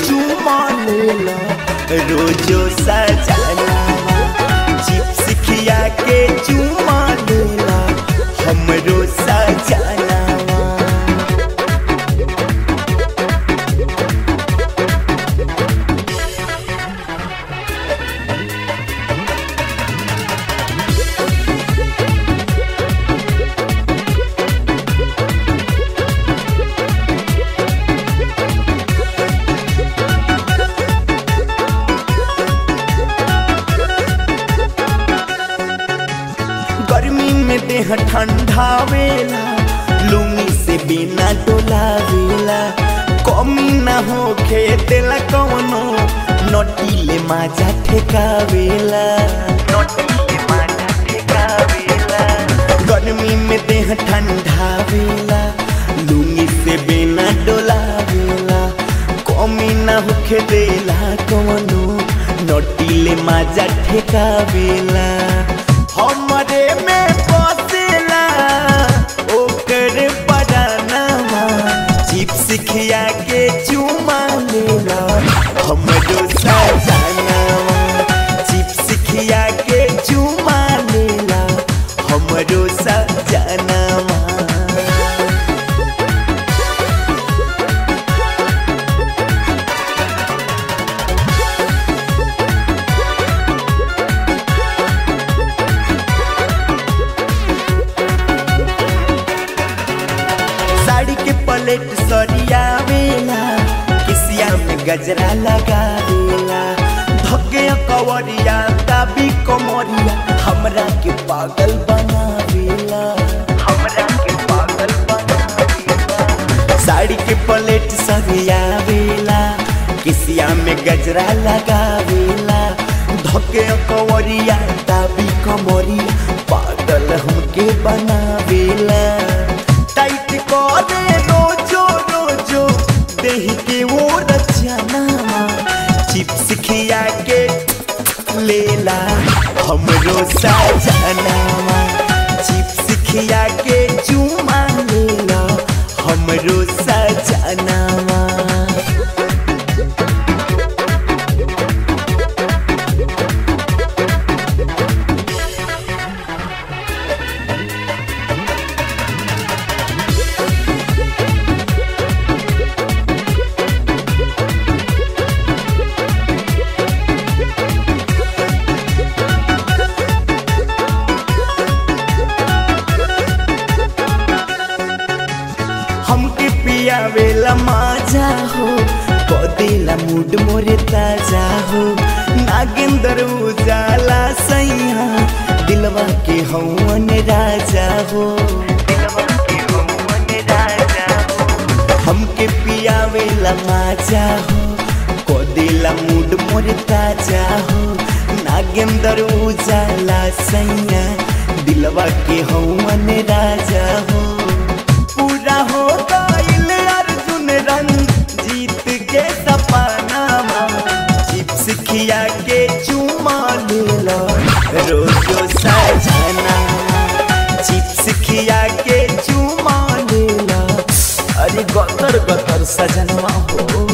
चुमा लेला रोजो सजनावा चिप्स खिया के चुमा लेला हमरो सजनावा गर्मी में देह ठंडावेला लुंगी से बिना डोलावेला कमी ना हो खेतेला कवनो नटीले माजा ठेकावेला नटीले माजा ठेकावेला गर्मी में देह ठंडावेला लुंगी से बिना डोलावेला कमी ना हो खेतेला कवनो नटीले माजा ठेकावेला हमरे में बसेला ओकर बदानामा चिप्स खिया के चुमा लेला हमरो सजनावा चिप्स खिया के चुमा लेला हमरो सजनावा साड़ी के पलेट सरियावेला किसिया में गजरा लगावेला धके कवरिया दाबी कमरिया हमरा के पागल बनावेला हमरा के पागल बनावेला साड़ी के पलेट सरियावेला किसिया में गजरा लगावेला धके कवरिया दाबी कमरिया पागल हमके बनावेला टाइट करे रोजो रोजो देह के वो रचनावा चिप्स खिया के लेला हमरो सजनावा चिप्स खिया के चुमा लेला हमरो सजनावा हमके पियावेला माजा हो कदेला मूड मोरे ताजा हो नागेंद्र उजाला सैया दिलवा के हवन राजा हो दिलवा के हवन राजा हो हमके पियावेला माजा हो कदेला मूड मोरे ताजा हो नागेंद्र उजाला सैया दिलवा के हवन राजा हो पूरा हो गइल अर्जुन रंग जीत के सपनावा चिप्स खिया के चुमा लेला रोजो सजना चिप्स खिया के चुमा लेला अरे गतर गतर सजनवा हो